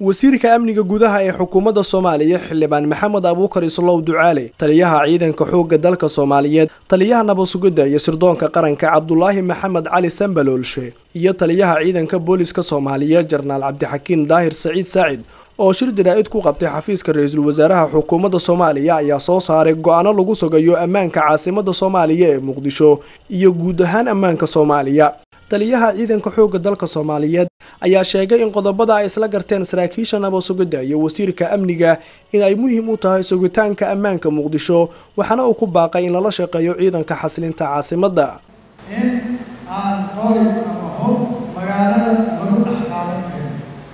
wasiirka amniga gudaha ee xukuumadda soomaaliya xildhibaan maxamed abuukar islow ducaale taliyaha ciidanka xoogga dalka soomaaliyeed taliyaha nabasugidda iyo sirdoonka qaranka cabdulaahi maxamed cali sambaloolshe iyo taliyaha ciidanka booliska soomaaliyeed jarnaal cabdixakiin daahir saciid saacid oo shir jaraa'id ku qabtay xafiiska ra-iisul wasaaraha xukuumadda soomaaliya ayaa soo saaray go-aano lagu sugayo ammaanka caasimadda soomaaliya ee muqdisho iyo guud ahaan ammaanka soomaaliya taliyaha ciidanka xoogga dalka soomaaliyeed ayaa sheegay in qodobada ay isla garteen saraakiisha nabasugidda iyo wasiirka amniga in ay muhiim u tahay sugitaanka ammaanka muqdisho waxaana uu ku baaqay in lala shaqeeyo ciidanka xasilinta caasimadda in aan qori ama hub magaalada lagu dhex qaadan karin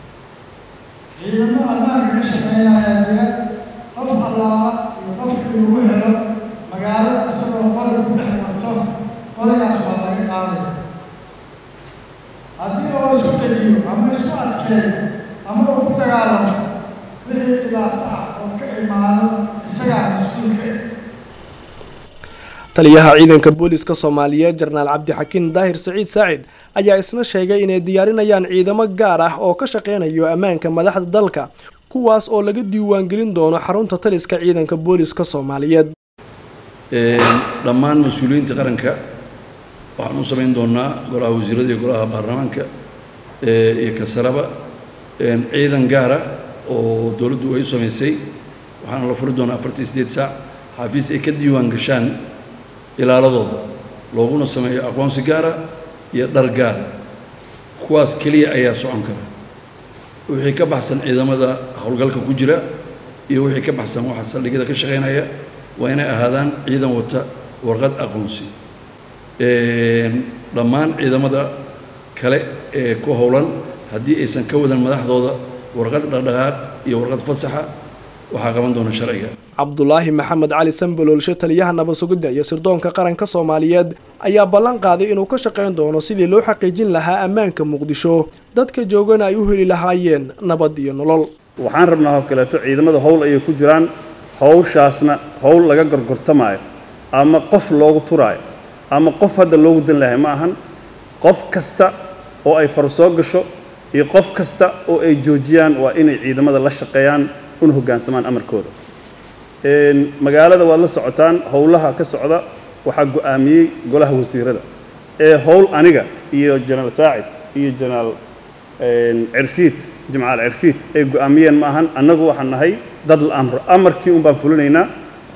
ciidamo ammaanka ka shaqeynaya jira qof allaala iyo qofkii lagu helo magaalada isagoo qori ku dhex marto qorigaas waa laga qaadaya haddii oo isu dejiyo ama isu adkeeyo ama uu ku dagaalamo wixii dhibaato ah oo ka imaado isagaa mas-uulka taliyaha ciidanka booliska soomaaliyeed jarnaal cabdixakiin daahir saciid saacid ayaa isna sheegay inay diyaarinayaan ciidamo gaar ah oo ka shaqeynayo ammaanka madaxda dalka kuwaas oo laga diiwaangelin doono xarunta taliska ciidanka booliska soomaaliyeed dhammaan mas-uuliyiinta qaranka waxaan u samayn doonaa golaha wasiirada iyo golaha baarlamaanka iyo kasaraba ciidan gaara oo dowladdu ay u samaysay waxaana la furi doonaa afartii sideed saac xaafiis ay ka diiwaan gashaan ilaaladooda looguna sameeyo aqoonsi gaara iyo dhar gaara kuwaas keliya ayaa socon kara wixii ka baxsan ciidamada howlgalka ku jira iyo wixii ka baxsan waxa saldhigyada ka shaqaynaya waa inay ahaadaan ciidan wata warqad aqoonsi dhammaan ciidamada kale ee ku howlan haddii aysan ka wadan madaxdooda warqad dhaqdhaqaaq iyo warqad fasaxa waxaa qaban doona sharciga cabdulaahi maxamed cali sambaloolshe taliyaha nabasugidda iyo sirdoonka qaranka soomaaliyeed ayaa ballan qaaday inuu ka shaqayn doono sidii loo xaqiijin lahaa ammaanka muqdisho dadka joogana ay u heli lahaayeen nabad iyo nolol waxaan rabnaa oo kaleeto ciidamada howl ayay ku jiraan howshaasna howl laga gorgortamaayo ama qof loogu turaayo ama qof hadda loogu dan lahay ma ahan qof kasta oo ay far soo gasho iyo qof kasta oo ay joojiyaan waa inay ciidamada la shaqeeyaan una hoggaansamaan amarkooda magaalada waad la socotaan howlaha ka socda waxaa go'aamiyey golaha wasiirada ee howl aniga iyo jenaraal saacid iyo jenaraal cirfiid jimcaal cirfiid ay go'aamiyeen ma ahan annagu waxaan nahay dad la amro amarkii un baan fulinaynaa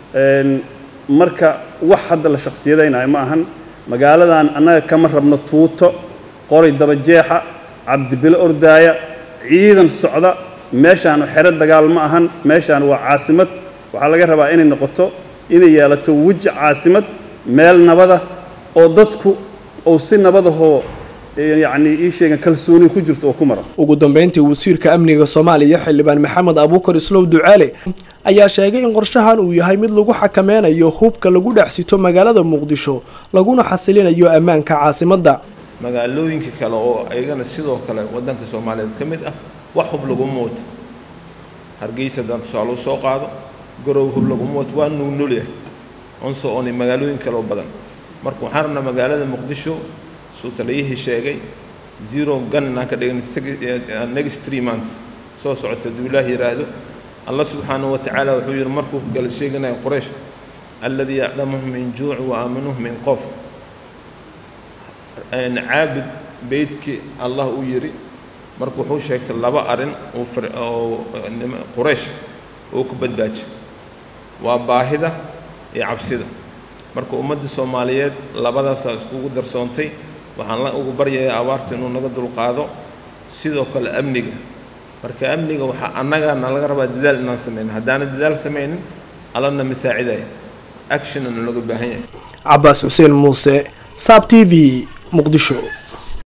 marka wax hadda la shakhsiyadaynayo ma ahan magaaladan annaga kama rabno tuuto qori dabajeexa cabdibilo ordaaya ciidan socda meeshaan xero dagaal ma ahan meeshaan waa caasimad waxaa laga rabaa inay noqoto inay yeelato weji caasimad meel nabada oo dadku uu si nabadahoo yacni ii sheegan kalsooni ku jirto oo ku mara ugu dambeyntii wasiirka amniga soomaaliya xildhibaan maxamed abuukar islow ducaale ayaa sheegay in qorshahan uu yahay mid lagu xakameynayo hubka lagu dhex sito magaalada muqdisho laguna xasilinayo ammaanka caasimadda magaalooyinka kale oo ayagana sidoo kale waddanka soomaaliyeed ka mid ah wax hub laguma wato hargeysa haddaan tusaale usoo qaado garow hub laguma wato waa nugnulya onso ooni magaalooyin kale oo badan marka waxaan rabnaa magaalada muqdisho suu taliyihii sheegay zero gun inaan ka dhigan next three months soo socota hadduu ilaah yidhaahdo allah subxaanahu watacaala wuxuu yidhi markuu gala sheeganaya quraysh alladii yaclamuhum min juuci wa aaminuhum min qof caabud beydkii allah uu yidhi marka wuxuu sheegtay laba arrin oo quraysh uu ku badbaajiy waa baahida iyo cabsida marka ummadda soomaaliyeed labadaasaa iskugu darsoontay waxaan la ugu baryayaa abaarta inuu naga dulqaado sidoo kale amniga marka amniga waxaa annagana laga rabaa dadaal inaan samayno haddaana dadaal samaynin allana masaacidaya actionna laga baahan yahay cabaas xuseen muuse saab t v muqdisho